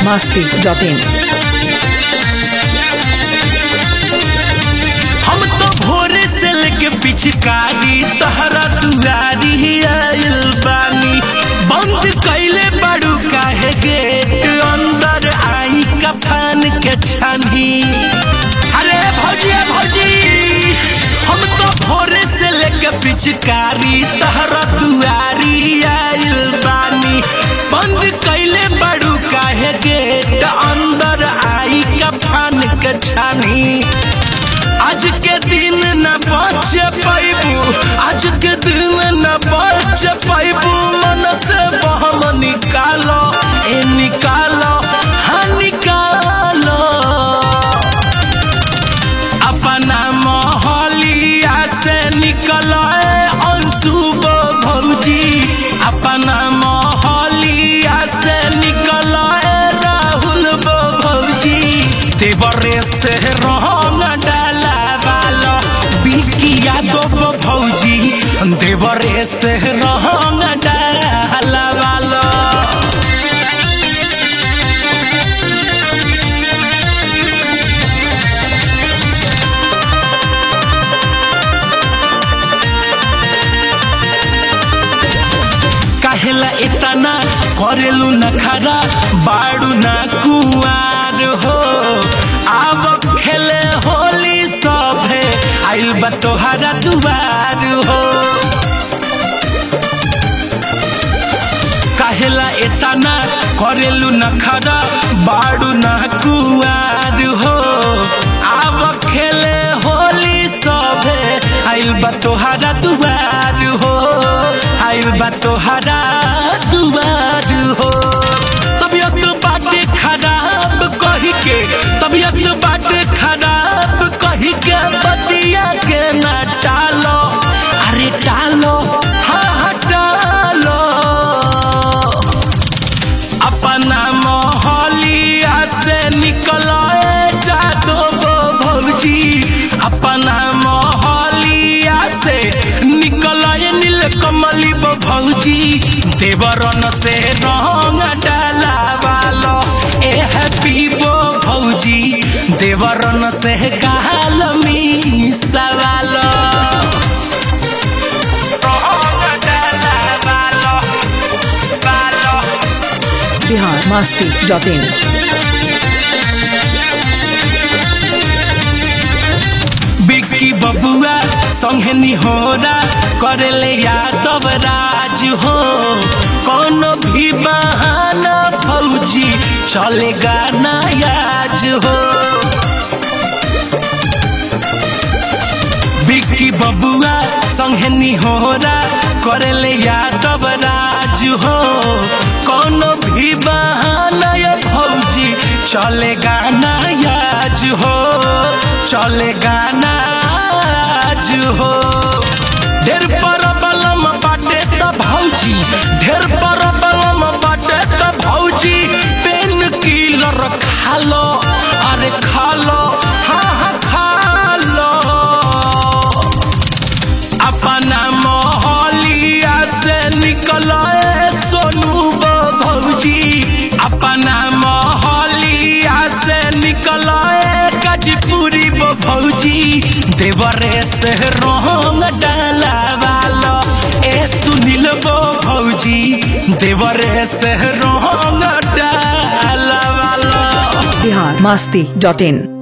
masti.in. हम तो भोरे से लेके पिचकारी तहरा दुआरी आइल बानी बंद कैले बड़ू काहे गेट अंदर आई कफान के छानी अरे भौजी भौजी हम तो भोरे से लेके पिचकारी तहरा दुआरी आइल बानी बंद कैले बड़ू काहे गेट अंदर आई कफान के छानी आज के दिन न बच पैबू आज के दिन न बच पैबू मन से बहम निकालो ए निकालो हाँ निकालो अपना मोहलिया से निकलो ए अंशुबो भौजी अपना मोहलिया से निकलो ए राहुल बो भौजी देवरे से रंग डाला वालो बिकिया दो बो भौजी देवरे से रंग डाला वालो काहेला इतना करेलू न खरा बाड़ू ना कुआर हो आब खेले होली सभे आइल बा तोहरा दुआर हो काहेला इतना करेलू न खरा बाड़ू ना कुआर हो आब खेले होली सभे आइल बा तोहरा दुआर हो आइल बा तोहरा दुआर हो तबियत बाटे खराब कही के तबियत बाटे खराब कही के बतिया के ना टालो अरे टालो हाँ हाँ टालो अपना मोहलिया से निकलो ए जादो बो भौजी अपना मोहलिया से निकलो ए नील कमली बो भौजी देवरन से रंग डाला वालो ए हैप्पी बो भौजी देवरन से गाल मिसा वालो रंग डाला वालो वालो Bihar masti.in. बिक्की बबुआ संगे निहोरा करेले यादव राज हो कोनो भी बहाना फौजी चलेगा ना याज हो बिक्की बबुआ संगे निहोरा करेले यादव राज हो कोनो भी बहाना ये फौजी चलेगा ना याज हो चलेगा ना आज हो ढेर पर बलम बाटे त भौजी ढेर पर बलम बाटे त भौजी पेन किलर खा लो अरे खा लो हाँ हाँ खा लो अपना मोहलिया से निकलो ए सोनू बो भौजी अपना मोहलिया से निकलो ए गजपुरी बो भौजी देवरे से रंग डाला वालो ए सुनील बो भौजी देवरे से रंग डाला वालो Bihar masti.in.